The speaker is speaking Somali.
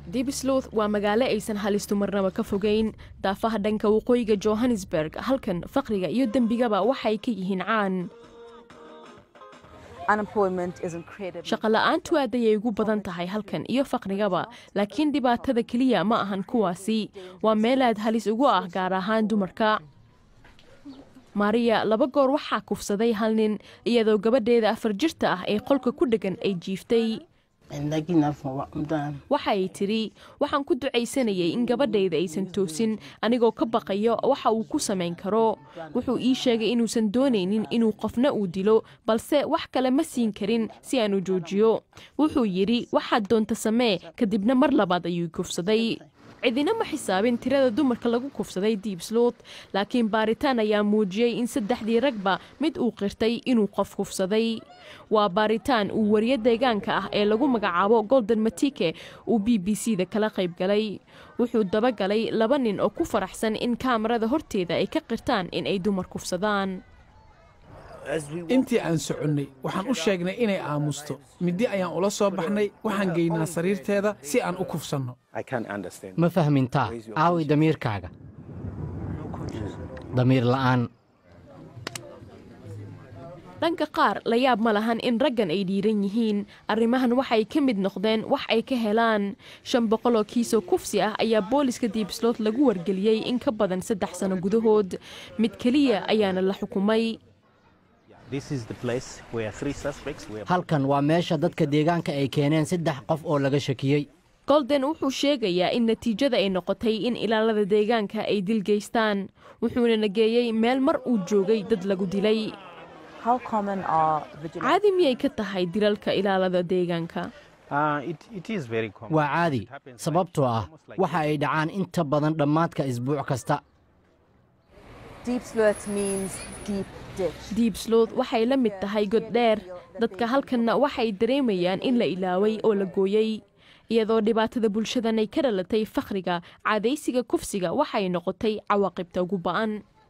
dibslouth waa magaalo aysan halistu marnaba ka fogeyn daafaha dhanka waqooyiga johannesburg halkan faqriga iyo dembigaba waxay ka yihiin caan shaqola'aantu aad ayay ugu badan tahay halkan iyo faqrigaba laakiin dhibaatada keliya ma ahan kuwaasi waa meel aad halis ugu ah gaar ahaan dumarka mariya laba goor waxaa kufsaday hal nin iyadoo gabadheeda afar jirta ah ee qolka ku dheggan ay jiiftay waxa ay tidhi waxaan ku ducaysanayay in gabadhayda aysan toosin anigoo ka baqayo waxa uu ku samayn karo wuxuu ii sheegay inuusan doonaynin inuu qofna uu dilo balse wax kale ma siin karin si aan u joojiyo wuxuu yidhi waxaad doonta samee kadibna mar labaad ayuu kufsaday cidina ma xisaabin tirada dumarka lagu kufsaday diibsloot laakiin baaritaan ayaa muujiyey in saddexdii ragba mid uu qirtay inuu qof kufsaday waa baaritaan uu wariye deegaanka ah ee lagu magacaabo golden matike uu b b c da kala qayb galay wuxuu dabagalay laba nin oo ku faraxsan in kaamarada horteeda ay ka qirtaan in ay dumar kufsadaan intii aan soconnay waxaan u sheegnay inay aamusto middi ayaan ula soo baxnay waxaan geynaa sariirteeda si aan u kufsanno ma fahmintaa aawi damiirkaaga damiir la'aan dhanka qaar la yaab ma lahan in raggan ay dhiiran yihiin arrimahan waxay ka mid noqdeen wax ay ka helaan shan boqol oo kiisoo kufsi ah ayaa booliska diibsloot lagu wargeliyey in ka badan saddex sano gudahood mid keliya ayaana la xukumay halkan waa meesha dadka deegaanka ay keeneen saddex qof oo laga shakiyey golden wuxuu sheegayaa in natiijada ay noqotay in ilaalada deegaanka ay dil geystaan wuxuuna nageeyey meel mar uu joogay dad lagu dilay caadi miyay ka tahay dilalka ilaalada deegaanka waa caadi sababtoo ah waxa ay dhacaan inta badan dhammaadka isbuuc kasta diibslood waxay la mid tahay god dheer dadka halkanna waxay dareemayaan in la ilaaway oo la gooyey iyadoo dhibaatada bulshadan ay ka dhalatay fakhriga caadaysiga kufsiga waxay noqotay cawaaqibta ugu ba'an